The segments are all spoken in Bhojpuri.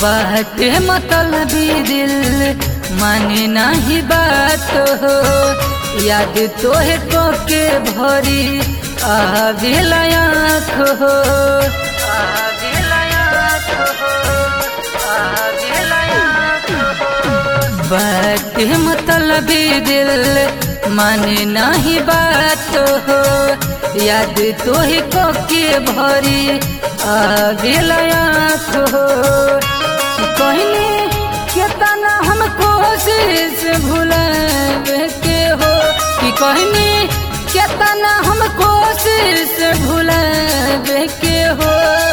बाटे मतलबी दिल माने नहीं बात हो याद तोहे को के भरी आवेला आँख हो आवेला आँख हो आवेला आँख हो बाटे मतलबी दिल माने नहीं बात हो याद तोहे को के भरी आवेला आँख हो कहने केतना हम कोशिश भुलावे के हो कि कहने केतना हम कोशिश भुलावे के हो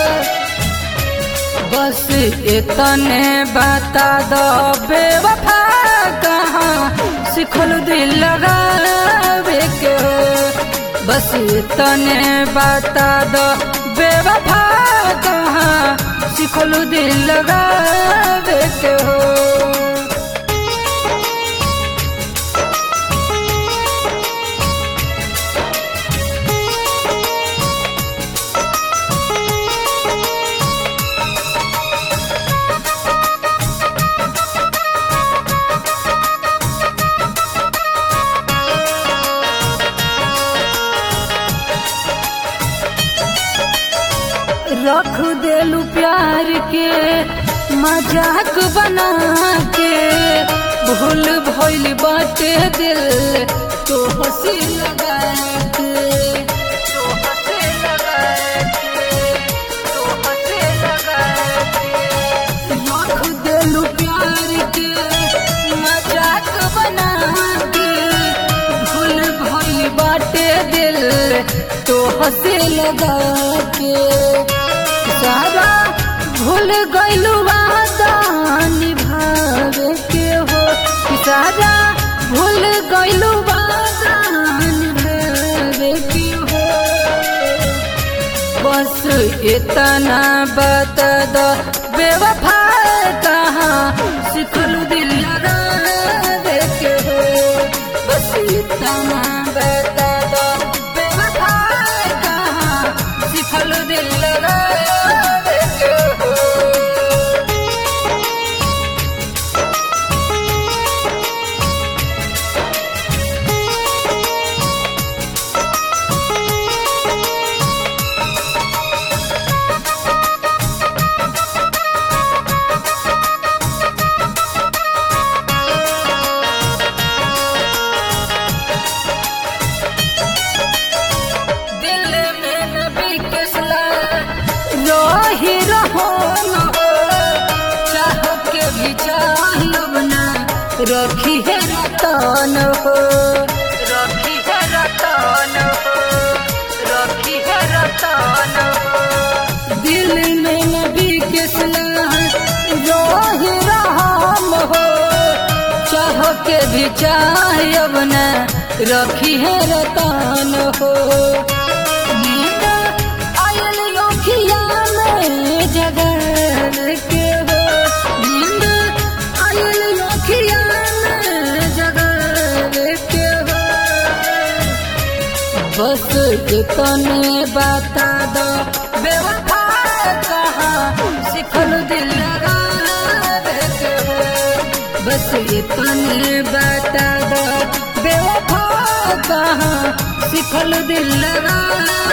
बस इतने बता दो बेवफा कहाँ सिखल दिल लगावे के हो बस इतने बता दो बेवफा कहाँ सिखल दिल लगावे के हो रख देलू प्यार के मजाक बना के भूल भइल बाटे दिल तो हंसी लगा के तो हंसी लगा के तो हंसी लगा के रख देलू प्यार के मजाक बना के भूल भइल बाटे दिल तो हंसी लगा के सारा भूल गइलू वादा निभावे के हो सारा भूल गइलू वादा निभावे के हो बस इतना बता दो बेवफा कहाँ सिखलू दिल लगावे के हो बस इतना बता दो बेवफा कहाँ सिखलू दिल लगावे के हो दिल में नबी के रही रहो न हो चाह के भी चाहब ना रखी है रतन हो रखी है रतन हो रखी है रतन हो दिल में नबी के रही रहम हो चाह के भी चाहब ना रखी है रतन हो नींद आयल योखिया में जगल के हो नींद आयल योखिया में जगल के हो बस इतने बता दो बेवफा कहाँ सिखल दिल लगावे के हो बस इतने बता दो बेवफा कहाँ सिखल दिल लगा